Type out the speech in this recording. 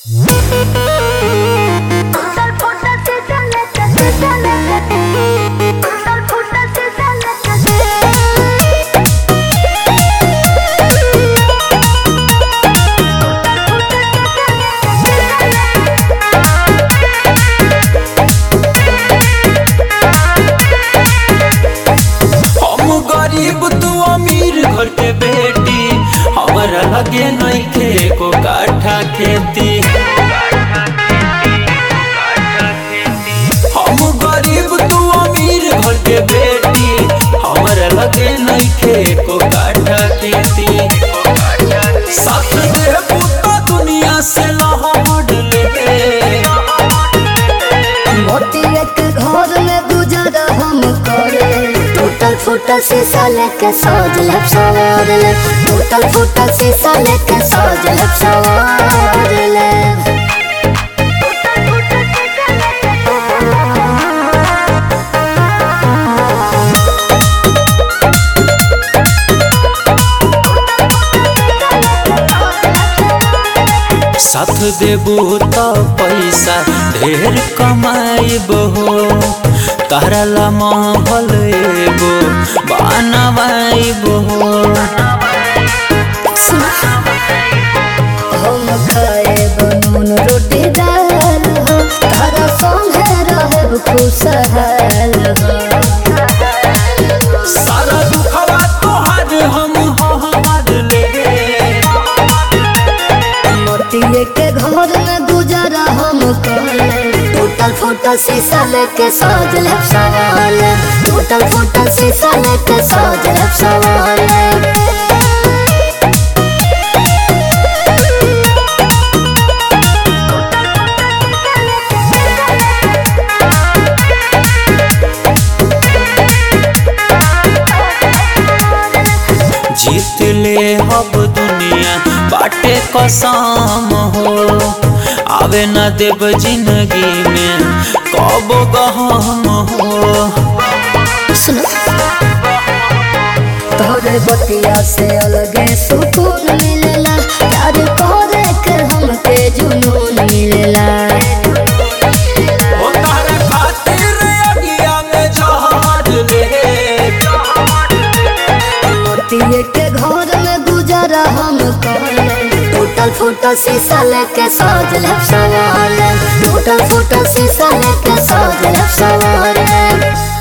हम गरीब तू अमीर घर के बेटी हमरा लगे नइखे को काठा खेती हम गरीब तू अमीर घर के बेटी हमरा लगे नइखे को काठा खेती साथ दे पुता दुनिया से लहड़ ले मोतिया के घर में गुजारा हम करे टूटल फूटल शीशा लेके सज ले सवार ले टूटल फूटल शीशा लेके सज ले सवार ले साथ देबू तो पैसा ढेर कमाइब हो तारा ला महल एगो बनवाइब हो हम खाए बनून रोटी दाल हो तारा संगे रहे खुशहाल हो सारा दुखवा तोहार हम हमार ले मोतिये के घर में गुजारा हम करे टूटल फूटल शीशा लेके सज ले सवाल टूटल फूटल शीशा लेके सज ले सवाल जीत ले हब दुनिया बाटे कसम हो आवे न देव जिंदगी में कब गहम हो सुनो तोरे बतिया से अलगे सुकून मिलेला प्यार करे के हमके जुनून मिलेला ओ तारे खातिर अगिया में जहाज ले मोतिये के घर में गुजारा हम करे टूटल फूटल शीशा लेके सज ले सवाल टूटल फूटल शीशा लेके सज ले सवाल